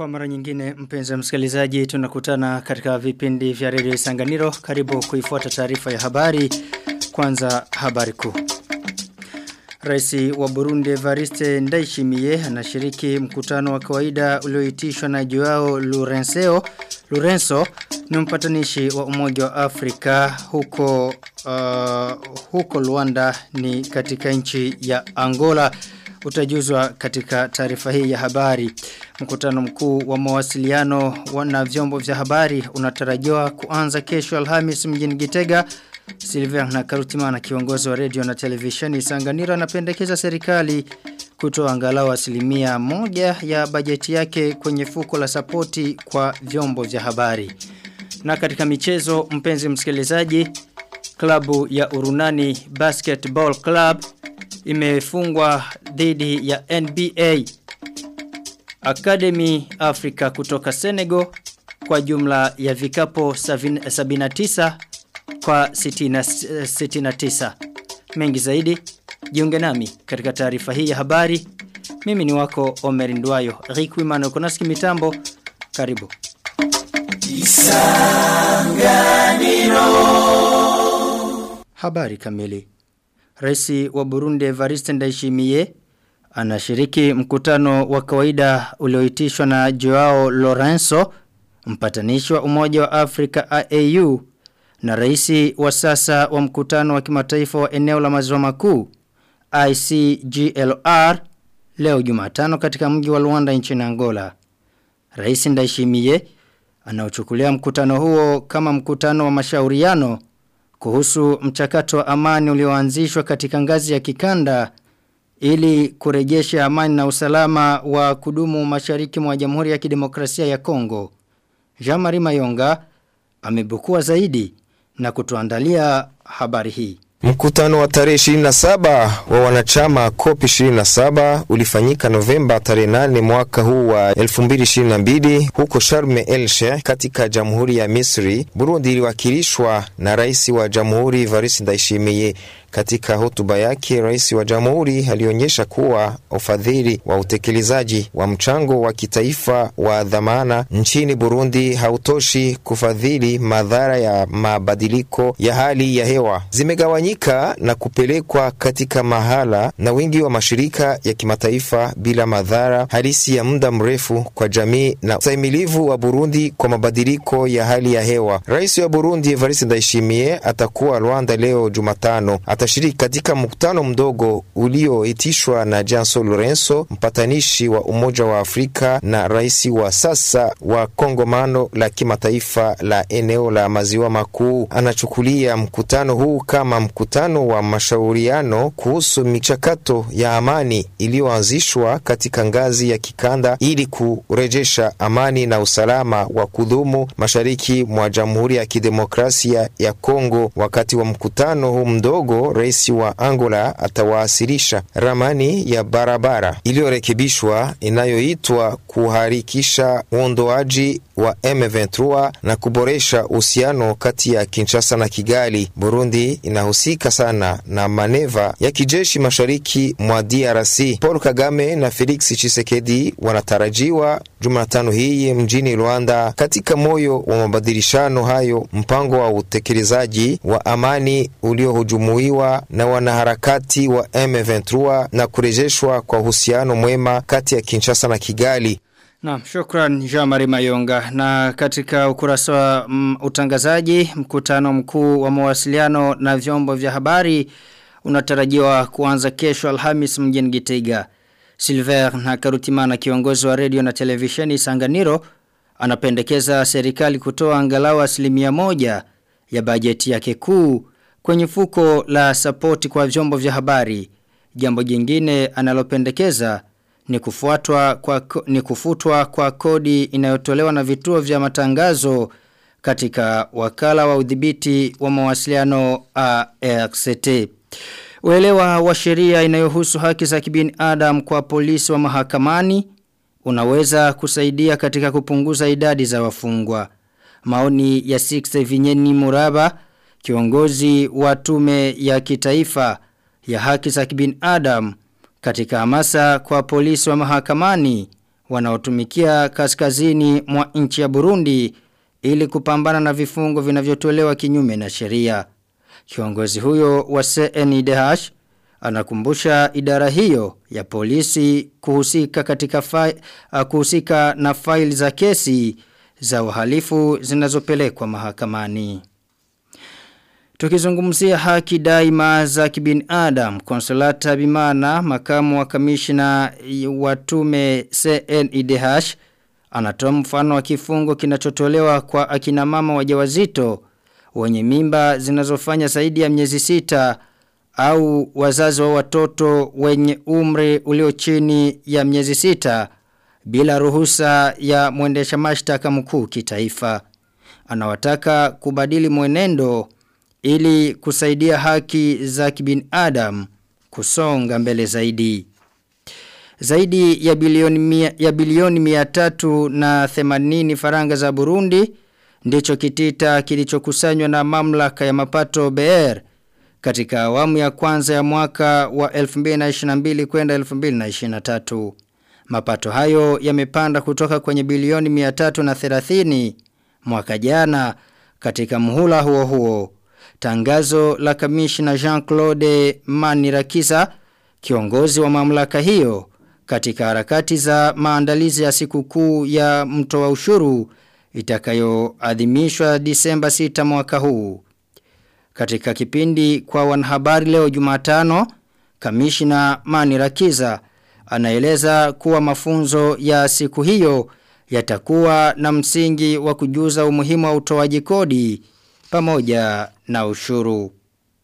Kwa mara nyingine mpenzi msikilizaji tunakutana katika vipindi vya redio Isanganiro karibu kuifuata taarifa ya habari kwanza habari kuu. Rais wa Burundi Evariste Ndayishimiye anashiriki mkutano wa kawaida ulioitishwa na Joao Lourenço Lourenço ni mpatanishi wa Umoja wa Afrika huko uh, huko Luanda ni katika nchi ya Angola utajuzwa katika taarifa hii ya habari. Mkutano mkuu wa mawasiliano na vyombo vya habari unatarajiwa kuanza kesho Alhamis mjini Gitega. Silvia na Karutimana kiongozi wa radio na televisheni Sanganiro anapendekeza serikali kutoa angalau asilimia moja ya bajeti yake kwenye fuko la sapoti kwa vyombo vya habari. Na katika michezo mpenzi msikilizaji klabu ya Urunani Basketball Club imefungwa dhidi ya NBA Academy Africa kutoka Senegal kwa jumla ya vikapo 79 kwa 69. Mengi zaidi jiunge nami katika taarifa hii ya habari. Mimi ni wako Omer Ndwayo. Rikwimano konaski mitambo. Karibu. Isanganiro. Habari kamili. Raisi wa Burundi Evariste Ndayishimiye anashiriki mkutano wa kawaida ulioitishwa na Joao Lorenzo mpatanishi wa Umoja wa Afrika AAU na raisi wa sasa wa mkutano wa kimataifa wa eneo la maziwa makuu ICGLR leo Jumatano katika mji wa Luanda nchini Angola. Rais Ndayishimiye anaochukulia mkutano huo kama mkutano wa mashauriano kuhusu mchakato wa amani ulioanzishwa katika ngazi ya kikanda ili kurejesha amani na usalama wa kudumu mashariki mwa Jamhuri ya Kidemokrasia ya Kongo. Jean-Marie Mayonga amebukua zaidi na kutuandalia habari hii. Mkutano wa tarehe 27 wa wanachama COP 27 ulifanyika Novemba tarehe 8 mwaka huu wa 2022 huko Sharm el Sheikh katika Jamhuri ya Misri. Burundi iliwakilishwa na rais wa Jamhuri Evariste Ndayishimiye. Katika hotuba yake, rais wa jamhuri alionyesha kuwa ufadhili wa utekelezaji wa mchango wa kitaifa wa dhamana nchini Burundi hautoshi kufadhili madhara ya mabadiliko ya hali ya hewa, zimegawanyika na kupelekwa katika mahala na wingi wa mashirika ya kimataifa bila madhara halisi ya muda mrefu kwa jamii na ustahimilivu wa Burundi kwa mabadiliko ya hali ya hewa. Rais wa Burundi Evariste Ndayishimiye atakuwa Rwanda leo Jumatano atashiriki katika mkutano mdogo ulioitishwa na Janso Lorenzo, mpatanishi wa Umoja wa Afrika na rais wa sasa wa kongomano la kimataifa la eneo la maziwa makuu. Anachukulia mkutano huu kama mkutano wa mashauriano kuhusu michakato ya amani iliyoanzishwa katika ngazi ya kikanda ili kurejesha amani na usalama wa kudumu mashariki mwa Jamhuri ya Kidemokrasia ya Kongo. Wakati wa mkutano huu mdogo rais wa Angola atawasilisha ramani ya barabara iliyorekebishwa inayoitwa kuharikisha uondoaji wa M23 na kuboresha uhusiano kati ya Kinshasa na Kigali. Burundi inahusika sana na maneva ya kijeshi mashariki mwa DRC. Paul Kagame na Felix Tshisekedi wanatarajiwa Jumatano hii mjini Rwanda katika moyo wa mabadilishano hayo, mpango wa utekelezaji wa amani uliohujumuiwa na wanaharakati wa M23 na kurejeshwa kwa uhusiano mwema kati ya Kinshasa na Kigali. Naam, shukran Jean-Marie Mayonga. Na katika ukurasa wa mm, utangazaji, mkutano mkuu wa mawasiliano na vyombo vya habari unatarajiwa kuanza kesho Alhamis mjini Gitega. Silver na Karutimana kiongozi wa radio na televisheni Sanganiro anapendekeza serikali kutoa angalau asilimia moja ya bajeti yake kuu kwenye fuko la sapoti kwa vyombo vya habari. Jambo jingine analopendekeza ni kufuatwa kwa ni kufutwa kwa kodi inayotolewa na vituo vya matangazo katika wakala wa udhibiti wa mawasiliano ARCT. Uelewa wa sheria inayohusu haki za kibinadamu kwa polisi wa mahakamani unaweza kusaidia katika kupunguza idadi za wafungwa. Maoni ya 6 Vinyeni Muraba kiongozi wa tume ya kitaifa ya haki za kibinadamu katika hamasa kwa polisi wa mahakamani wanaotumikia kaskazini mwa nchi ya Burundi ili kupambana na vifungo vinavyotolewa kinyume na sheria. Kiongozi huyo wa CNIDH anakumbusha idara hiyo ya polisi kuhusika katika fai, uh, kuhusika na faili za kesi za uhalifu zinazopelekwa mahakamani. Tukizungumzia haki daima za kibinadamu, Konsolata Bimana, makamu wa kamishna wa tume CNIDH, anatoa mfano wa kifungo kinachotolewa kwa akina mama wajawazito wenye mimba zinazofanya zaidi ya miezi sita au wazazi wa watoto wenye umri ulio chini ya miezi sita bila ruhusa ya mwendesha mashtaka mkuu kitaifa. Anawataka kubadili mwenendo ili kusaidia haki za kibinadamu kusonga mbele zaidi. Zaidi ya bilioni mia, ya bilioni mia tatu na themanini faranga za Burundi ndicho kitita kilichokusanywa na mamlaka ya mapato BR katika awamu ya kwanza ya mwaka wa 2022 kwenda 2023. Mapato hayo yamepanda kutoka kwenye bilioni 330 mwaka jana katika muhula huo huo. Tangazo la kamishna Jean-Claude Manirakisa, kiongozi wa mamlaka hiyo, katika harakati za maandalizi ya sikukuu ya mtoa ushuru itakayoadhimishwa Disemba 6 mwaka huu. Katika kipindi kwa wanahabari leo Jumatano, kamishna Manirakiza anaeleza kuwa mafunzo ya siku hiyo yatakuwa na msingi wa kujuza umuhimu wa utoaji kodi pamoja na ushuru.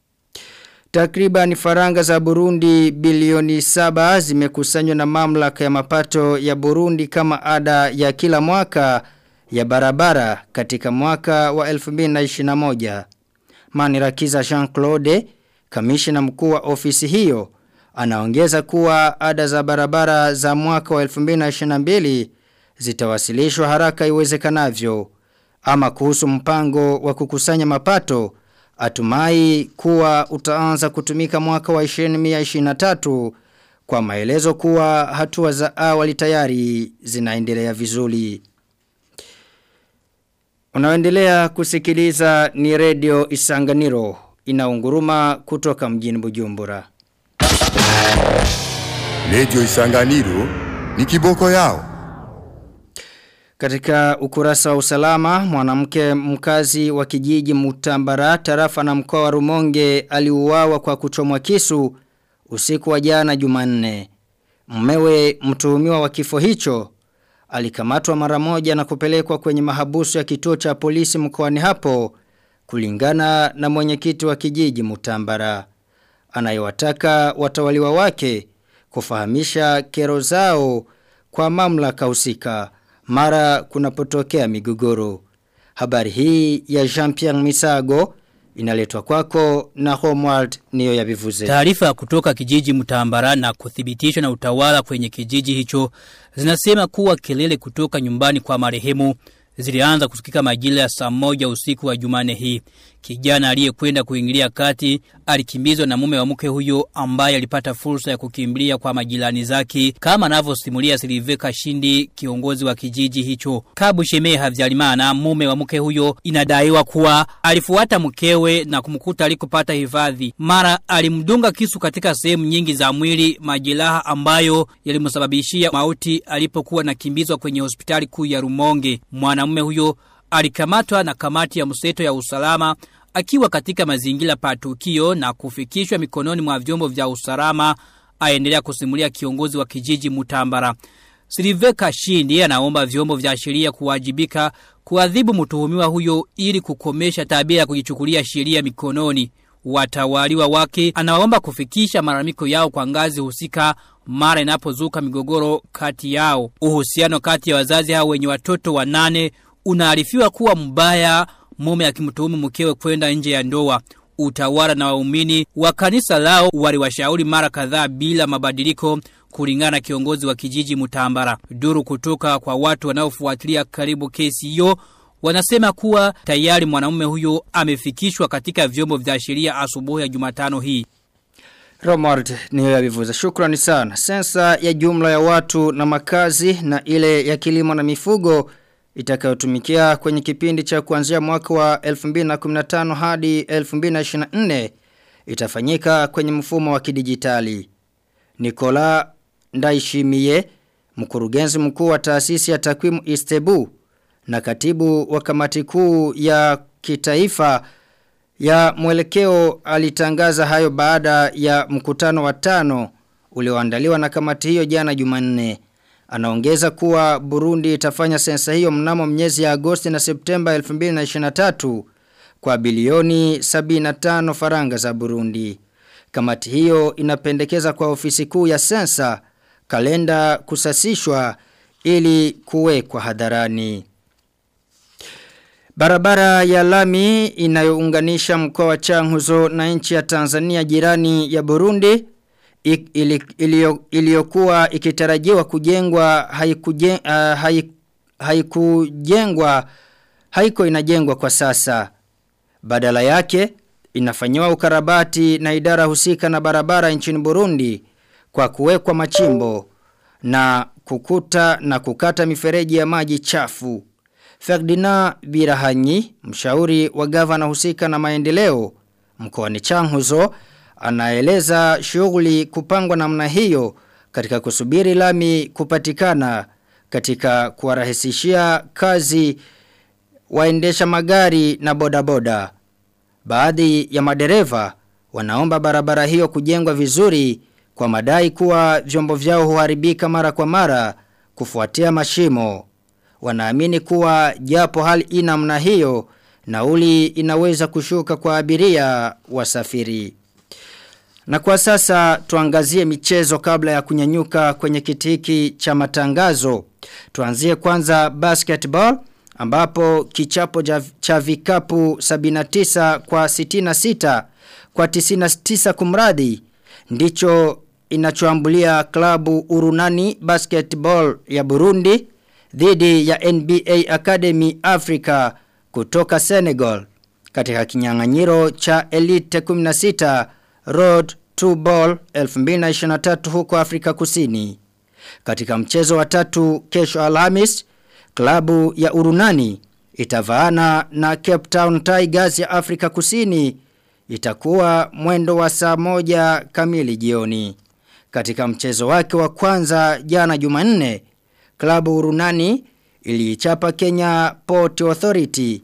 Takriban faranga za Burundi bilioni saba zimekusanywa na mamlaka ya mapato ya Burundi kama ada ya kila mwaka ya barabara katika mwaka wa 2021. Manirakiza Jean-Claude, kamishina mkuu wa ofisi hiyo, anaongeza kuwa ada za barabara za mwaka wa 2022 zitawasilishwa haraka iwezekanavyo. Ama kuhusu mpango wa kukusanya mapato, atumai kuwa utaanza kutumika mwaka wa 2023 kwa maelezo kuwa hatua za awali tayari zinaendelea vizuri. Unaendelea kusikiliza ni redio Isanganiro inaunguruma kutoka mjini Bujumbura. Redio Isanganiro ni kiboko yao. Katika ukurasa wa usalama, mwanamke mkazi wa kijiji Mutambara, tarafa na mkoa wa Rumonge aliuawa kwa kuchomwa kisu usiku wa jana Jumanne. Mmewe mtuhumiwa wa kifo hicho alikamatwa mara moja na kupelekwa kwenye mahabusu ya kituo cha polisi mkoani hapo kulingana na mwenyekiti wa kijiji Mutambara anayewataka watawaliwa wake kufahamisha kero zao kwa mamlaka husika mara kunapotokea migogoro. Habari hii ya Jean-Pierre Misago inaletwa kwako na Homeworld niyo ya bivuze. Taarifa kutoka kijiji Mutambara na kuthibitishwa na utawala kwenye kijiji hicho zinasema kuwa kelele kutoka nyumbani kwa marehemu zilianza kusikika majira ya saa moja usiku wa Jumane hii. Kijana aliyekwenda kuingilia kati alikimbizwa na mume wa mke huyo ambaye alipata fursa ya kukimbilia kwa majirani zake kama anavyosimulia Siliveka Shindi kiongozi wa kijiji hicho. Kabu Shemee Havyalimana mume wa mke huyo inadaiwa kuwa alifuata mkewe na kumkuta alikopata hifadhi. Mara alimdunga kisu katika sehemu nyingi za mwili majeraha ambayo yalimsababishia mauti alipokuwa nakimbizwa kwenye hospitali kuu ya Rumonge. Mwanamume huyo alikamatwa na kamati ya mseto ya usalama akiwa katika mazingira pa tukio na kufikishwa mikononi mwa vyombo vya usalama aendelea kusimulia kiongozi wa kijiji Mutambara. Siliveka Shindi anaomba vyombo vya sheria kuwajibika kuadhibu mtuhumiwa huyo ili kukomesha tabia ya kujichukulia sheria mikononi. Watawaliwa wake anaomba kufikisha malalamiko yao kwa ngazi husika mara inapozuka migogoro kati yao. Uhusiano kati ya wazazi hao wenye watoto wanane unaarifiwa kuwa mbaya mume akimtuhumu mkewe kwenda nje ya ndoa. Utawala na waumini wa kanisa lao waliwashauri mara kadhaa bila mabadiliko kulingana na kiongozi wa kijiji Mutambara. Duru kutoka kwa watu wanaofuatilia karibu kesi hiyo wanasema kuwa tayari mwanamume huyo amefikishwa katika vyombo vya sheria asubuhi ya Jumatano hii. Romard ni wewe abivuza. Shukrani sana. Sensa ya jumla ya watu na makazi na ile ya kilimo na mifugo itakayotumikia kwenye kipindi cha kuanzia mwaka wa 2015 hadi 2024 itafanyika kwenye mfumo wa kidijitali. Nikola Ndaishimie, mkurugenzi mkuu wa taasisi ya takwimu Istebu na katibu wa kamati kuu ya kitaifa ya mwelekeo alitangaza hayo baada ya mkutano wa tano ulioandaliwa na kamati hiyo jana Jumanne. Anaongeza kuwa Burundi itafanya sensa hiyo mnamo miezi ya Agosti na Septemba 2023 kwa bilioni 75 faranga za Burundi. Kamati hiyo inapendekeza kwa ofisi kuu ya sensa kalenda kusasishwa ili kuwekwa hadharani. Barabara ya lami inayounganisha mkoa wa Changuzo na nchi ya Tanzania jirani ya Burundi iliyokuwa ikitarajiwa kujengwa haikujengwa uh, haik, haikujengwa haiko inajengwa kwa sasa. Badala yake inafanywa ukarabati na idara husika na barabara nchini Burundi kwa kuwekwa machimbo na kukuta na kukata mifereji ya maji chafu. Ferdinand Birahanyi, mshauri wa gavana husika na maendeleo mkoani Changuzo, anaeleza shughuli kupangwa namna hiyo katika kusubiri lami kupatikana katika kuwarahisishia kazi waendesha magari na bodaboda. Baadhi ya madereva wanaomba barabara hiyo kujengwa vizuri kwa madai kuwa vyombo vyao huharibika mara kwa mara kufuatia mashimo. Wanaamini kuwa japo hali ina mna hiyo nauli inaweza kushuka kwa abiria wasafiri. Na kwa sasa tuangazie michezo kabla ya kunyanyuka kwenye kitiki cha matangazo. Tuanzie kwanza basketball ambapo kichapo cha vikapu 79 kwa 66 kwa 99 kumradi ndicho inachoambulia klabu Urunani Basketball ya Burundi dhidi ya NBA Academy Africa kutoka Senegal katika kinyang'anyiro cha Elite 16 Road to Ball 2023 huko Afrika Kusini. Katika mchezo wa tatu kesho Alhamis, klabu ya Urunani itavaana na Cape Town Tigers ya Afrika Kusini itakuwa mwendo wa saa moja kamili jioni. Katika mchezo wake wa kwanza jana Jumanne, klabu Urunani iliichapa Kenya Port Authority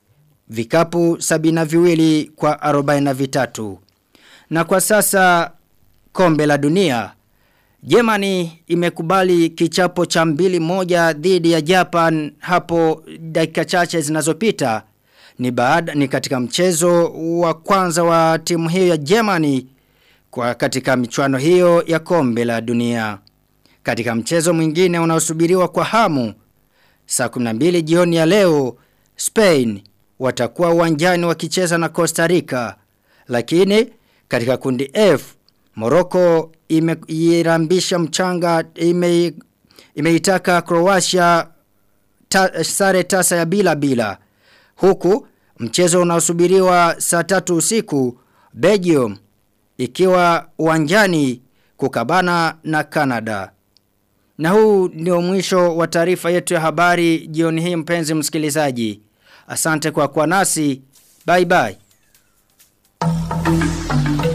vikapu sabina viwili kwa arobaina vitatu. Na kwa sasa kombe la dunia, Germany imekubali kichapo cha mbili moja dhidi ya Japan hapo dakika chache zinazopita. Ni baada ni katika mchezo wa kwanza wa timu hiyo ya Germany kwa katika michuano hiyo ya kombe la dunia. Katika mchezo mwingine unaosubiriwa kwa hamu, saa 12 jioni ya leo, Spain watakuwa uwanjani wakicheza na Costa Rica. Lakini katika kundi F, Morocco imeirambisha mchanga ime imeitaka Croatia ta, sare tasa ya bila bila. Huku mchezo unaosubiriwa saa tatu usiku Belgium ikiwa uwanjani kukabana na Canada. Na huu ndio mwisho wa taarifa yetu ya habari jioni hii mpenzi msikilizaji. Asante kwa kuwa nasi. Bye bye.